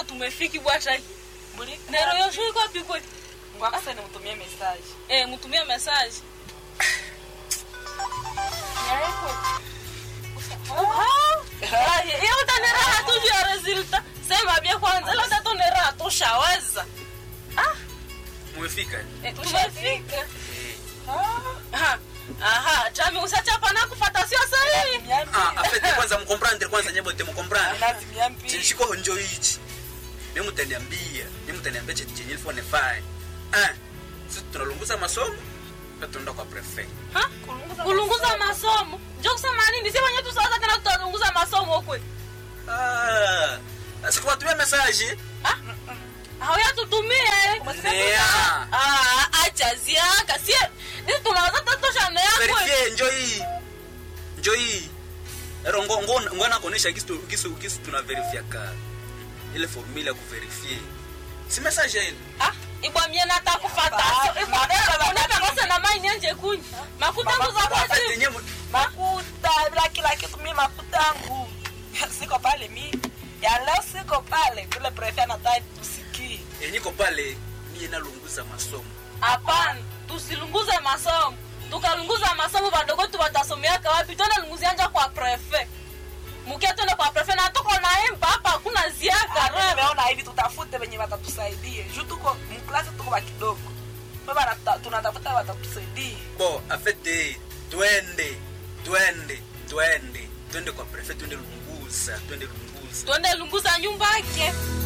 kama tumefiki bwashaki Mbuli- nero yosho iko wapi kweli Ngoja sasa nimtumie message. eh mtumie message iyo utaneraha tu juu ya resulta sema bia kwanza ila tatoneraha tushaweza Mumefika? Eh, tumefika Eh. Ha, aha chami usachapa na kufata sio sahihi Ah, afete kwanza mkomprendre kwanza nyebo te mkomprendre. Lazima mpi. Chinshiko njo hichi. Mimi mtaniambia, mimi mtaniambia chenye chenye ilifo nifanye. Ah, sisi tunalunguza masomo na tunaenda kwa prefect. Ha? kulunguza masomo njo kusema nini si wenye tusawaza tena tutalunguza masomo kwe Ah, sikuwatumia message. hauyatutumie Nea. acha ziaka sie nisi tunawaza tatosha neakwe Verifie njo hii. Njo hii. Ero ngo ngo ngo na kuonesha kisu kisu kisu tuna verifia ka. Ile formula ya kuverifie. Si message ile. ibwamie nata kufata unakakose na mai nianje kunya makutangu za Afete kwati yenyewe Makuta bila kila kitu mimi makuta yangu. Siko pale mimi. Ya leo siko pale. Kule prefect anataka tusikie. yenyiko pale mie nalunguza masomo. hapana tusilunguze masomo tukalunguza masomo badogo tu batasomeaka wapi tona lunguzianja kwa prefe mukia tone kwa prefe na tuko naemba hapa hakuna ziaka Ah, mimi rema nimeona hivi tutafute wenye watatusaidie. Juu tuko mklasi tuko ba kidogo. Baba tunatafuta watatusaidie. Bo, afete twende twende twende twende kwa prefet twende lunguza twende lunguza twende lunguza nyumba yake